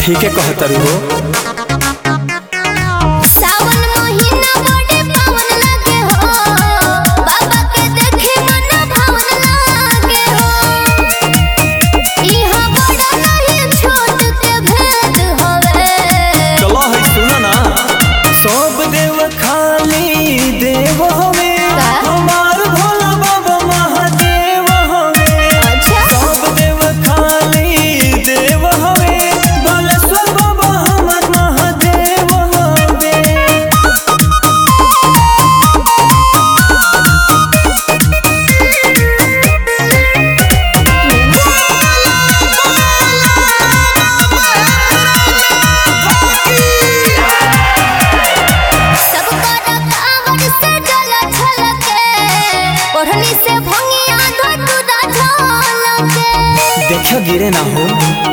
ठीक है कहतरू हो सावन महीना बड़े पावन लागे हो बाबा के देखे मन भावन लागे हो इहाँ बड़ा नहीं छोट के भेद होवे चलो है सुनो ना सब देव खाली देव हवे का? हमार भोला बाबा महादेव हवे अच्छा सब देव खाली देव हवे भोलेश्वर बाबा हमर महादेव हवे सब कर कांवड़ से डोला छलके ओढ़नी से भंगिया धतुरा झलके देखो गिरे ना हो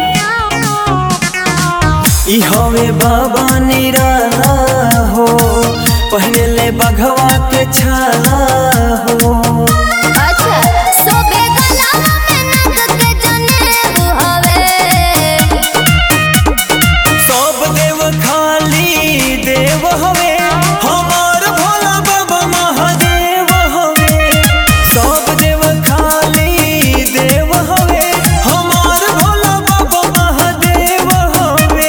ई हवे बाबा निराला हो पहले ले बघवा के छाला हो अच्छा सोबे गलावा में नंद के जनेब हवे सब देव खाली देव हवे हमार भोला बाबा महादेव हवे सब देव खाली देव हवे हमार भोला बाबा महादेव हवे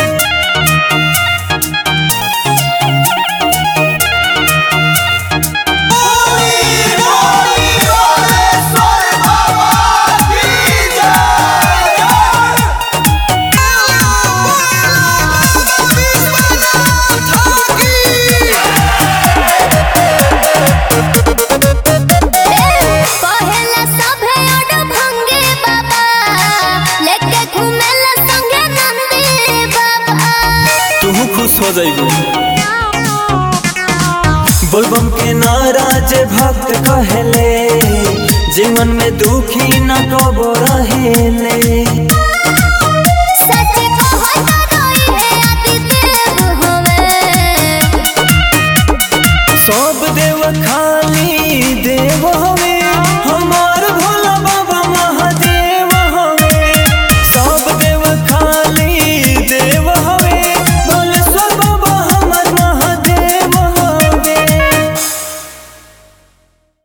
पहला सभे ओड भंगे बाबा लेके घुमेला संगे नंदी बाबा तू खुश हो जाइबू बोलबम के नाराज भक्त कहले जीवन में दुखी न कबो रहेले